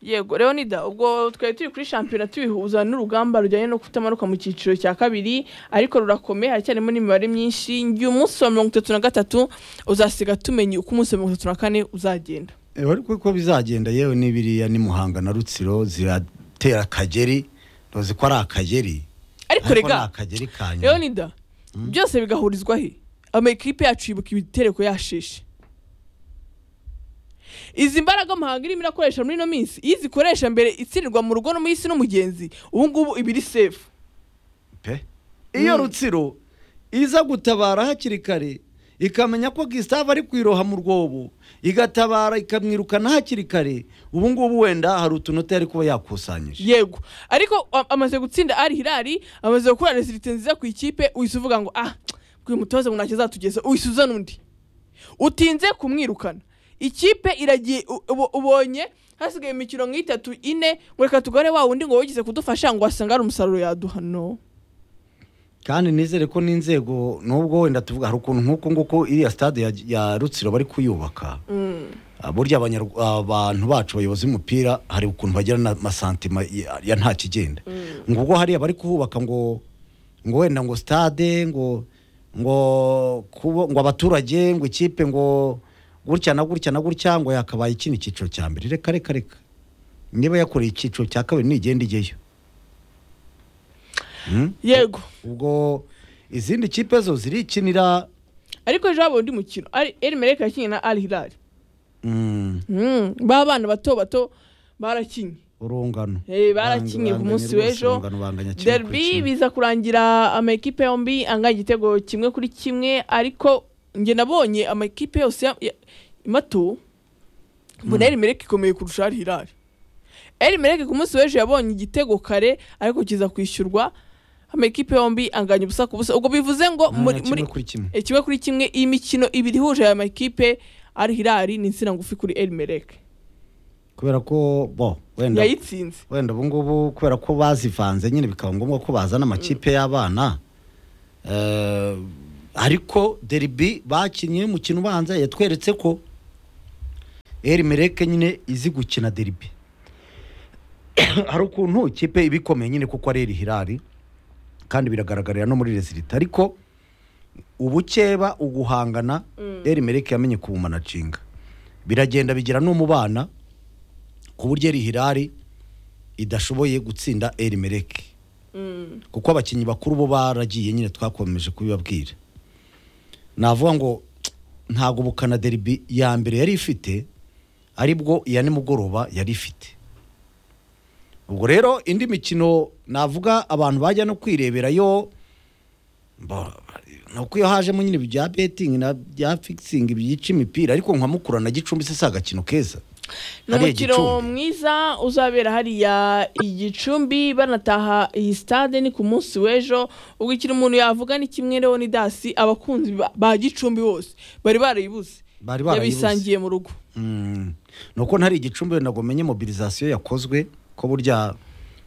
yego rero nida ubwo twari turi kuri shampiyona tubihuza n'urugamba rujyanye no kutamanuka mu cyiciro cya kabiri ariko rurakomeye haracyarimo n'imibare myinshi ngiye umunsi wa mirongo itatu na gatatu uzasiga tumenya uko umunsi wa mirongo itatu na kane uzagenda ariko uko bizagenda yewe n'ibiriya ni muhanga na rutsiro ziratera akageri ntuzi ko ari akageri ariko ariko ni rega akageri ka rero nyuma nida byose bigahurizwa he amakipe yacu yibuka ibitereko yasheshe izi mbaraga muhanga irimo irakoresha muri ino minsi iyo izikoresha mbere itsindirwa mu rugo no mu isi n'umugenzi ubu ngubu iba iri sefu pe Mm. iyo rutsiro iza gutabara hakiri kare ikamenya ko gisitave ari kwiroha mu rwobo igatabara ikamwirukana hakiri kare ubu ngubu wenda hari utunota yari kuba yakusanyije yego ariko a- amaze gutsinda ari hirari amaze gukora rezilite nziza ku ikipe uhise uvuga ngo ah uyu mutoza ngo ntacyo azatugeza uhise uzana undi utinze kumwirukana ikipe iragiye u- ubo- ubonye hasigaye imikino nk'itatu ine ngo reka tugore wa wundi ngo wigeze kudufasha ngo wasanga hari umusaruro yaduha no kandi nizere ko n'inzego nubwo wenda tuvuga hari ukuntu nk'uku nguku iriya stade ya, ya rutsiro bari kuyubaka Ah, burya abanyaru- abantu bacu bayobozi b'umupira hari ukuntu bagira n'amasantima ya ya nta kigenda ngo ubwo hariya bari kuhubaka ngo ngo wenda ngo stade ngo ngo kubo, ngo abaturage ngo ikipe ngo gutya na gutya na gutya ngo yakabaye ikindi cyiciro cya mbere reka reka reka niba yakoreye icyiciro cya kabiri nigenda ijyeyo Hmm? yego ubwo izindi kipe zo zirikinira ariko ejo habaye undi mukino Al- el mereka yakinnye na ari hirari mm, Mm, ba bana bato bato barakinnye urungano Eh, barakinye ku munsi w'ejo. derby biza kurangira amakipe yombi angana igitego kimwe kuri kimwe ariko njye nabonye amakipe yose ya- ya- mato mbona eri mereke ikomeye kurusha ari hirari eri mereke ku munsi w'ejo yabonye igitego kare ariko kiza kwishyurwa amakipe yombi anganya ubusa ku busa ubwo bivuze ngo muri muri kuri kimwe eh, kimwe kuri kimwe iyi mikino ibiri ihuje aya makipe ari hirari ni insina ngufi kuri eri mereke kubera ko bo wenda yayitsinze wenda ubu ngubu kubera ko bazivanze nyine bikaba ngombwa ko bazana amakipe y'abana Eh, ariko derby bakinnye umukino ubanza yatweretse ko eri mereke nyine izi gukina derby hari ukuntu ikipe iba ikomeye nyine kuko ari eri hirari kandi biragaragarira no muri rezilita ariko ubukeba uguhangana eri mereke yamenye kubumanacinga biragenda bigera no mu bana ku buryo eri hirari idashoboye gutsinda eri mereke Mm. kuko abakinnyi bakuru bo baragiye nyine twakomeje kubibabwira navuga ngo ntabwo bukana deribi ya mbere yari ifite aribwo iya nimugoroba yari ifite ubwo rero indi mikino navuga abantu bajya no kwirebera yo mba- ni uko iyo hajemo nyine ibya betingi na bya fikisingi byica imipira ariko nka mukura na gicumbi se si agakino keza ni Hariya umukino Gicumbi. mwiza uzabera hariya i gicumbi banataha iyi stade ni ku munsi w'ejo ubwo ikintu umuntu yavuga ni kimwe rero ni dasi abakunzi ba- ba gicumbi bose bari barayibuze bari barayibuze yabisangiye mu rugo Mm. ni uko ntari igicumbi wenda ngo umenye mobilizasiyo yakozwe ko burya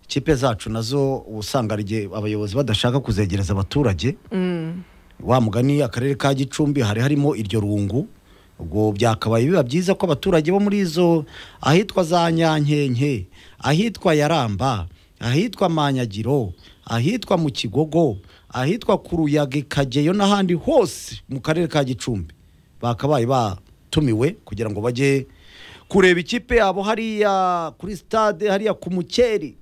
ikipe zacu nazo uba usanga hari igihe abayobozi badashaka kuzegereza abaturage Mm. wa mugani akarere ka gicumbi hari harimo iryo rungu ubwo byakabaye biba byiza ko abaturage bo muri izo ahitwa za nyankenke ahitwa yaramba ahitwa manyagiro ahitwa mu kigogo ahitwa ku ruyaga kageyo n'ahandi hose mu karere ka gicumbi bakabaye batumiwe kugira ngo bajye kureba ikipe yabo hariya kuri stade hariya ku mukeri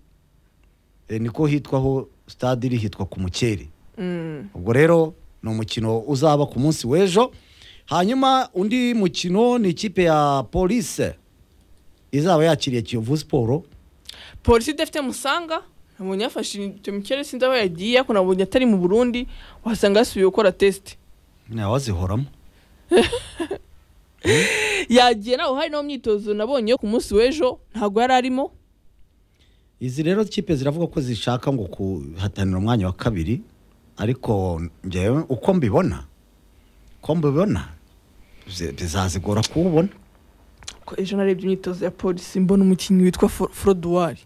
Eh, niko hitwaho stade iri hitwa ku mukeri Mm. ubwo rero ni umukino uzaba ku munsi w'ejo hanyuma undi mukino ni ikipe ya polise izaba yakiriye kiyovu siporo polisi idafite musanga nabonye yafashe icyo mikere sinzi aho yagiye ariko nabonye atari mu burundi wasanga yasubiye gukora tesite ntawazihoramo yagiye nawe hari nawo myitozo nabonye yo ku munsi w'ejo ntabwo yari arimo izi rero kipe ziravuga ko zishaka ngo kuhatanira umwanya wa kabiri ariko njyewe uko mbibona uko mbibona bize- bizazigora kuwubona ko ejo narebye imyitozo ya polisi mbona umukinnyi witwa Fro- froduwari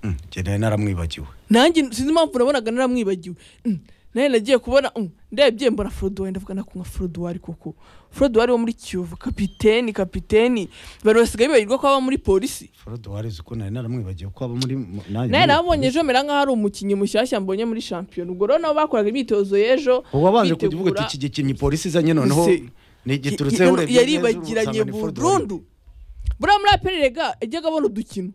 Mm, njye nawe naramwibagiwe nanjye sinzi impamvu nabonaga naramwibagiwe Mm, nayo nagiye kubona um, ndebye mbona foruduwari ndavuga nakunywa foruduwari koko foruduwari wo muri kiyovu kapiteni kapiteni bari basigaye bibagirwa ko aba muri polisi foruduwari uzi ko nari naramwibagiwe ko aba muri nanjye nayo muri- nabonye ejo mera nk'aho ari umukinnyi mushyashya mbonye muri shampiyona ubwo rero nabo bakoraga imyitozo y'ejo ubwo wabanje kuvuga bitegura- uti iki gikinnyi polisi izanye noneho Ese- ni igiturutseho urebye neza yaribagiranye urasanga ni Ford burundu buriya muri aperi rega yajyaga abona udukino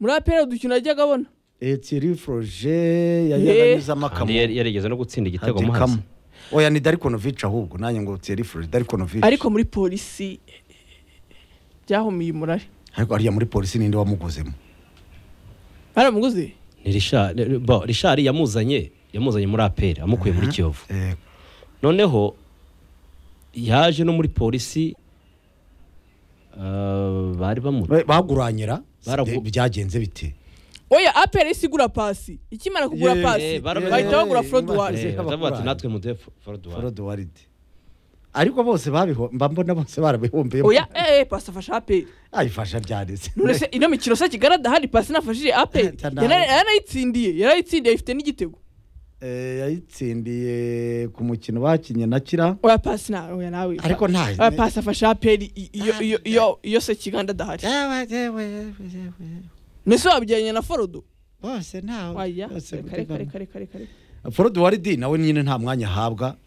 muri aperi udukino yajyaga abona etiri foroje yajyaga Eh. anyuzamo kandi akamo yari- yarigeze no gutsinda igitego Ati mo kamu. hasi oya ni darikonovici ahubwo nanjye ngo etiri foroje darikonovici ariko muri polisi byahumiye umurare ariko ariya muri polisi ninde wamuguzemo baramuguze ni Richard- ni- bo rishari yamuzanye yamuzanye muri aperi amukuye muri kiyovu Eh, noneho yaje no muri polisi ah, bari bamu we- baguranyira Baragu- De- byagenze bite oya aperi si igura pasi ikimara kugura Ye, pasi eh, bara- bahita bagura eh, foruduwari eh. Eh, baravuga bati Abakurari. natwe muduhe fo- foruduwari foroduwaride ariko bose babiho mba mbona bose barabihombeye oya eee pasi afashe aperi ayifasha ryareze none se ino mikino se kigarada hari pasi nafashije aperi Eh, tanda- Yara- yaranayitsindiye yaranayitsindiye ifite n'igitego Eh, yayitsindiye ku mukino bakinnye na kira oya pasi na oya nawe ariko nta oya pasi afashe aperi i- iyo iyo iyo iyo se kiganda adahari Yewe, yewe, yewe, yewe. mbese wabyaranye na forudu bose ntawe Oya, bose kare kare gutegama. kare kare kare foruduwaridi nawe nyine nta mwanya ahabwa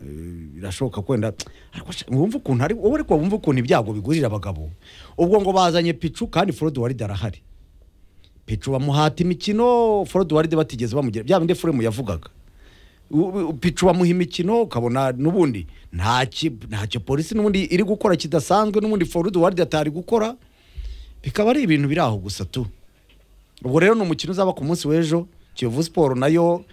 Eh, birashoboka kwenda ariko sha- wumva ukuntu ari wowe ariko wumva ukuntu ibyago bigurira abagabo ubwo ngo bazanye picu kandi foruduwaridi arahari picu bamuhata imikino foruduwaridi batigeze bamugira bya bindi furemu yavugaga U- u- picu bamuha imikino ukabona n'ubundi ntacyo ntacyo polisi n'ubundi iri gukora kidasanzwe n'ubundi foruduwaridi atari gukora bikaba ari ibintu biri aho gusa tu ubwo rero ni umukino uzaba ku munsi w'ejo kiyovu siporo nayo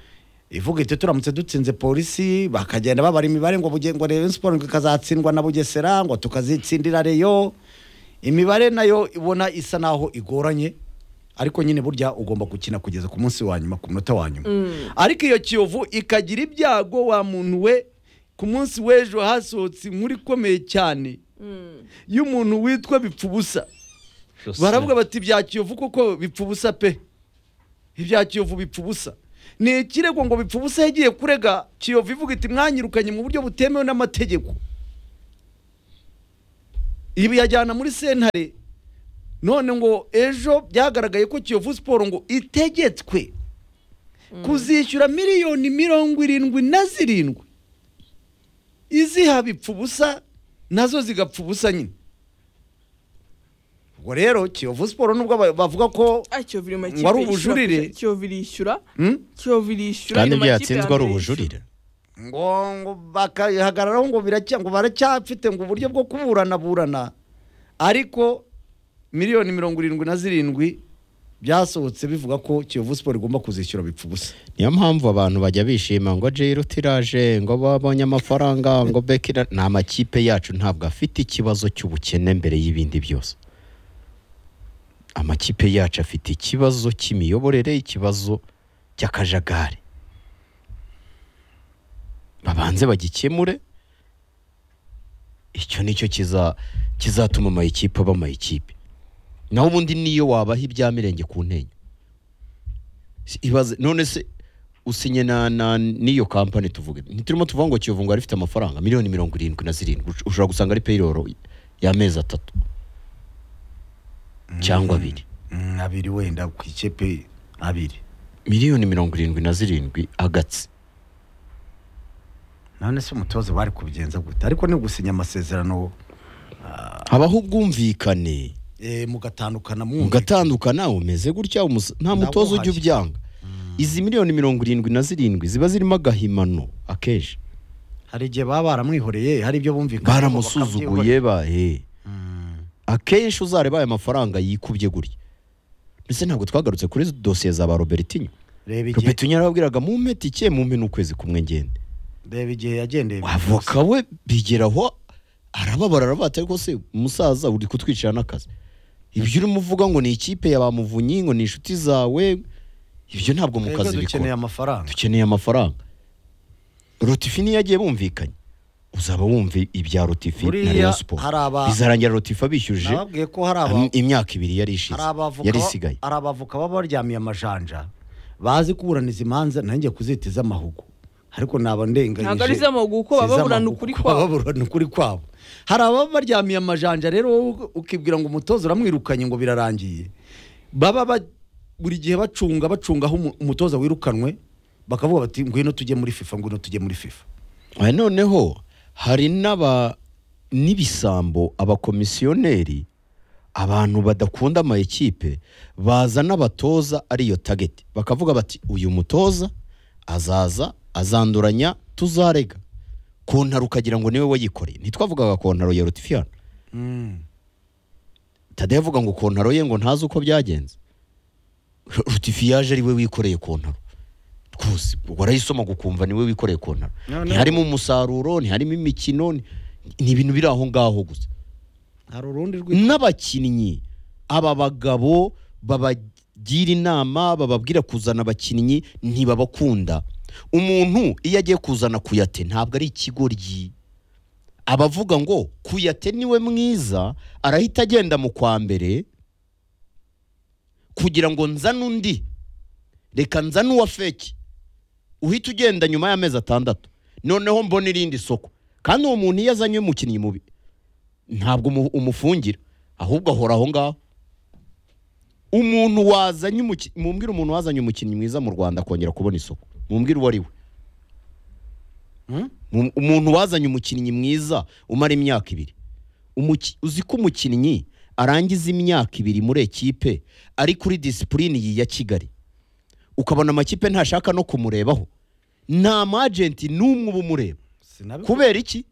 ivuga iti turamutse dutsinze polisi bakagenda babara imibare ngo buge- ngo Rayon siporo ngo ikazatsindwa na bugesera ngo tukazitsindira reyo imibare nayo ibona isa naho igoranye ariko nyine burya ugomba gukina kugeza ku munsi wa nyuma ku munota wa nyuma ariko iyo kiyovu ikagira ibyago wa muntu we ku munsi w'ejo hasohotse inkuru ikomeye cyane y'umuntu witwa bipfa ubusa baravuga bati ibya kiyovu kuko bipfa ubusa pe ibya kiyovu bipfa ubusa ni ikirego ngo bipfa ubusa yagiye kurega kiyovu ivuga iti mwanyirukanye mu buryo butemewe n'amategeko ibi yajyana muri sentare none ngo ejo byagaragaye ko kiyovu siporo ngo itegetswe kuzishyura miliyoni mirongo irindwi na zirindwi iziha bipfa ubusa nazo zigapfa ubusa nyine ubwo rero kiyovu siporo nubwo ba- bavuga ko Ah, Kiyovu iri mu makipe Ngo ari yishyura ubujurire. kurusha- Kiyovu irishyura Hmm? Kiyovu irishyura kandi iri mu ibyo makipe yatsinzwe ari yambere ubujurire ngo ngo bakahagararaho ngo biracya ngo baracyafite ngo uburyo bwo kuburanaburana ariko miliyoni mirongo irindwi na zirindwi byasohotse bivuga ko kiyovu siporo igomba kuzishyura bipfa ubusa niyo mpamvu abantu bajya bishima ngo jiro tiraje ngo babonye amafaranga ngo bekira ni amakipe yacu ntabwo afite ikibazo cy'ubukene mbere y'ibindi byose amakipe yacu afite ikibazo cy'imiyoborere ikibazo cy'akajagari babanze bagikemure icyo nicyo kiza- kizatuma amakipe aba amakipe naho ubundi niyo wabaha ibya mirenge ku ntenyo Si- ibaze none se usinye na, na n'iyo kampani tuvuge ntiturimo tuvuga ngo kiyovu ngo yari ifite amafaranga miliyoni mirongo irindwi na zirindwi Ush- ushobora gusanga ari payroll y'amezi atatu cyangwa abiri abiri wenda ku ikipe abiri miliyoni mirongo irindwi na zirindwi agatsi none se umutoza bari kubigenza gute ariko ni gusinya amasezerano habaho ubwumvikane mugatandukana mugatandukana umeze gutya umusa- nta mutoza ujya uhashye. ubyanga izi miliyoni mirongo irindwi na zirindwi ziba zirimo agahimano akenshi hari igihe baba baramwihoreye hari ibyo bumvikana baramusuzuguye bahe akenshi uzareba aya mafaranga yikubye gutya ndetse ntabwo twagarutse kuri dosiye za ba robertinho reba igihe robertinho yarababwiraga mumpe tike mumpe n'ukwezi kumwe ngende reba igihe yagendeye avoka we bigera aho arababara aravuga ati ariko se umusaza uri kutwicira n'akazi ibyo urimo uvuga ngo ni ikipe ya ba muvunyi ngo ni inshuti zawe ibyo ntabwo mu kazi dukeneye bikora amafaranga dukeneye amafaranga rotifi niyo yagiye bumvikanye uzaba wumva ibya rotifi na Buriya Rayon Sport hari aba- bizarangira rotifi abishyuje nababwiye ko hari abantu imyaka ibiri yari ishize hari abavoka yari ba- isigaye hari abavoka baba baryamiye amajanja bazi kuburaniza imanza nanjye kuzita iz'amahugu ariko naba ndenganyije Ntabwo ari iz'amahugu kuko baba si iz'amahugu baburana ukuri kuko kwabo. baba baburana ukuri kwabo hari ababa baryamiye amajanja rero wowe ukibwira ngo umutoza uramwirukanye ngo birarangiye baba ba- buri gihe bacunga bacunga aho umu- umutoza wirukanwe bakavuga bati ngwino tujye muri fifa ngwino tujye muri fifa Ah, noneho hari n'aba n'ibisambo abakomisiyoneri abantu badakunda amayikipe baza n'abatoza ariyo tageti bakavuga bati uyu mutoza azaza azanduranya tuzarega kontaro ukagira ngo niwe wayikoreye ntitwavugaga kontaro ya rotifiyano tadeyo avuga ngo kontaro ye ngo ntazi uko byagenze rotifiyaje ari we wikoreye kontaro rwose warayisoma gukumva niwe wikoreye kontaro ntiharimo umusaruro ntiharimo imikino ni- ni ibintu biri aho ngaho gusa hari urundi rwitwa n'abakinnyi aba bagabo babagira inama bababwira kuzana abakinnyi ntibabakunda umuntu iyo agiye kuzana kuyate ntabwo ari ikigoryi abavuga ngo kuyate niwe mwiza arahita agenda mu kwa mbere kugira ngo nzane undi reka nzane uwa feki uhita ugenda nyuma y'amezi atandatu noneho mbona irindi soko kandi uwo muntu iyo azanye umukinnyi mubi ntabwo umu- umufungira ahubwo ahora aho ngaho umuntu wazanye umuki- mumbwire umuntu wazanye umukinnyi mwiza mu rwanda akongera kubona isoko mumbwire uwo ari we Mu- umuntu wazanye umukinnyi mwiza umara imyaka ibiri Umuki- uzi ko umukinnyi arangiza imyaka ibiri muri ekipe ari kuri disipurine iyi ya kigali ukabona amakipe ntashaka no kumurebaho nta majenti n'umwe uba umureba kubera iki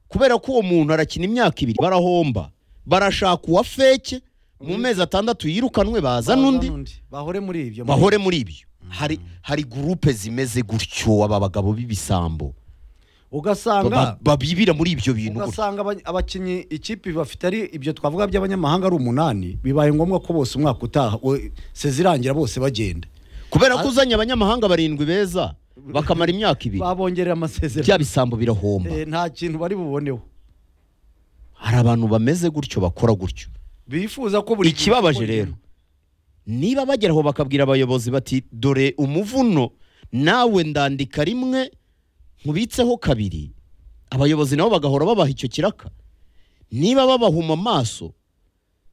kubera ko uwo muntu arakina imyaka ibiri barahomba barashaka uwa feke mu mezi atandatu yirukanwe bazana undi bahore muri ibyo bahore muri ibyo hari hari gurupe zimeze gutyo aba bagabo b'ibisambo ugasanga Ba- babibira muri ibyo bintu gutyo. ugasanga aba- abakinnyi ikipe bafite ari ibyo twavuga by'abanyamahanga ari umunani bibaye ngombwa ko bose umwaka utaha we- sezirangira bose bagenda kubera ko uzanye abanyamahanga barindwi beza bakamara imyaka ibiri babongerera amasezerano bya bisambo birahomba Eh, nta kintu bari buboneho hari abantu bameze gutyo bakora gutyo bifuza ko buri ikibabaje rero niba bageraho bakabwira abayobozi bati dore umuvuno nawe ndandika rimwe nkubitseho kabiri abayobozi nabo bagahora babaha icyo kiraka niba babahuma amaso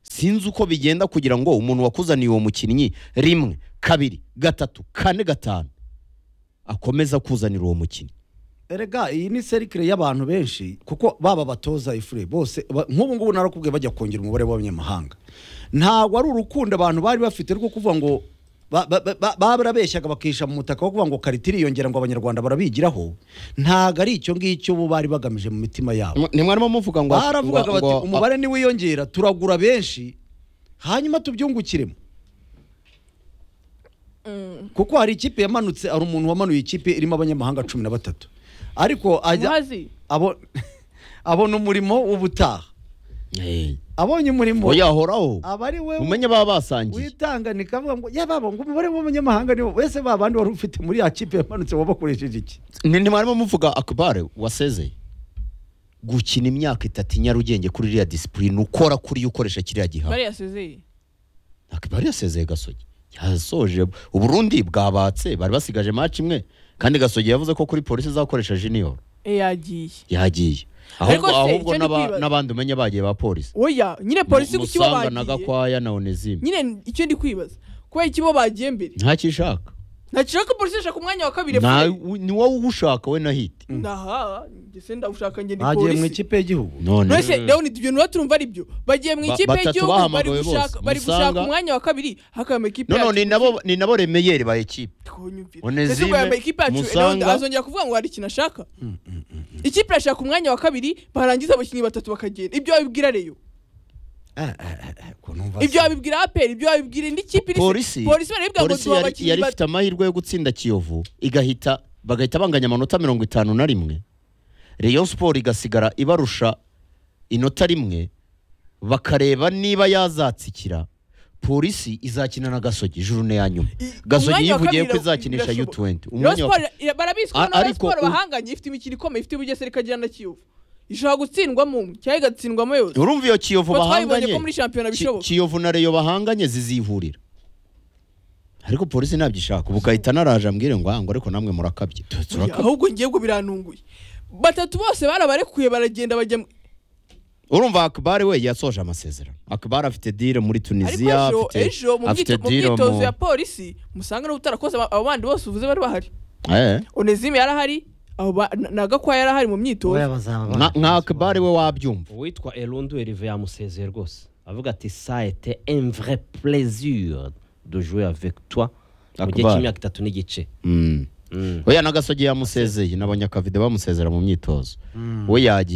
sinzi uko bigenda kugira ngo umuntu wakuzaniye uwo mukinnyi rimwe kabiri gatatu kane gatanu akomeza kuzanira uwo mukinnyi erega iyi ni serikire y'abantu benshi kuko baba batoza ifure bose ba- nk'ubu ngubu narakubwiye bajya kongera umubare w'abanyamahanga ntabwo ari urukundo abantu bari bafite rwo kuvuga ngo ba- ba- ba- ba- barabeshyaga bakihisha mu mutaka wo kuvuga ngo karitiri yongera ngo abanyarwanda barabigiraho ntabwo ari icyo ngicyo bo bari bagamije mu mitima yabo ntimwarimo muvuga ngo baravugaga ngo- bati ngo- umubare niwiyongera turagura benshi hanyuma tubyungukiremo kuko hari ikipe yamanutse hari umuntu wamanuye ikipe irimo abanyamahanga cumi na batatu ariko ajya muhazi abo- abona umurimo w'ubutaha Eh, abonye umurimo oya horaho aba ari we umenye baba basangiye witanganika avuga ngo yababa ngo umubare w'abanyamahanga niwo wese babandi wari ufite muri ya kipe yamanutse wabakoresheje iki Ni- ntimwarimo muvuga akubare wasezeye gukina imyaka itatu i nyarugenge kuri iriya disipurine ukora kuri yo ukoresha kiriya bari gihano yasezeye akubare yasezeye gasogi yasoje uburundi bwabatse bari basigaje match imwe kandi gasogi yavuze ko kuri polisi izakoresha junior Eh, yagiye yagiye Ariko ahubwo se, ahubwo icyo ndi n'aba- kwibaza- n'abandi umenye bagiye ba polisi oya nyine polisi ku Mu- kibo Musanga na bagiye gakwaya na onesime nyine icyo ndi kwibaza kubera ikibo bagiye mbere ntakishaka ntakira ko polisi yashaka umwanya wa kabiri Na- efuperi. ni wowe uwushaka we na hiti ndaha ndetse ndawushaka njye ni bagiye mu polisi ikipe y'igihugu none none rero ni ibyo ntuba turumva ari byo bagiye mu Ba- ikipe batatu y'igihugu bari bahamagawe gushaka bose. bari gushaka Musanga- umwanya wa kabiri hakaba ikipe none yacu ni nabo ni nabo remeyeri ba ekipe twonyumvira Onezime, ndetse ngo yambaye ikipe yacu Musanga- Enaonda azongera kuvuga ngo hari ikintu ashaka ikipe irashaka umwanya wa kabiri barangiza abakinnyi batatu bakagenda ibyo babibwira reyo ibyo babibwira aperi ibyo babibwira indi kipe iri polisi polisi barabibwira ngo polisi duha yari, abakinnyi yari bat- ifite amahirwe yo gutsinda kiyovu igahita bagahita banganya amanota mirongo itanu na rimwe rayon sport igasigara ibarusha inota rimwe bakareba niba yazatsikira polisi izakina na gasogi jurune ya nyuma I- gasogi umwanya wa yivugiye kabiri ko izakinisha birashoboka. u20 Rayon umwanya wa- Sport ira- barabizi ko A- na Rayon ariko Sport u- bahanganye ifite imikino ikomeye ifite ubugesera ikagira na kiyovu ishobora gutsindwamo umwe cyangwa igatsindwamo yose urumva iyo kiyovu Kuko twabibonye bahanganye ko muri shampiyona Ki- bishoboka. kiyovu na rayon bahanganye zizihurira ariko polisi ntabyishaka ubu ugahita naraje ambwire ngo ngo ariko namwe murakabye Tu- turakabye ahubwo ngiye ngo birantunguye batatu bose barabarekuye baragenda bajya mu- urumva akabare we yasoje amasezerano akabare afite dire muri ariko tunisiya ejo afite ejo mu afite myito- mu dire myitozo ya mu polisi musanga niba utarakoze aba- abo bandi bose uvuze bari bahari Eh, onezime yarahari abo ba- na- na gakwaya yarahari mu myitozo nka nka akabare we wabyumva uwitwa erondu erive yamusezeye rwose avuga ati sa ete un vrai plaisir de jouer avec toi mu gihe Akbar. cy'imyaka itatu n'igice Mm. Mm. oya n'agasogi yamusezeye n'abanyakavide bamusezera mu myitozo we yagiye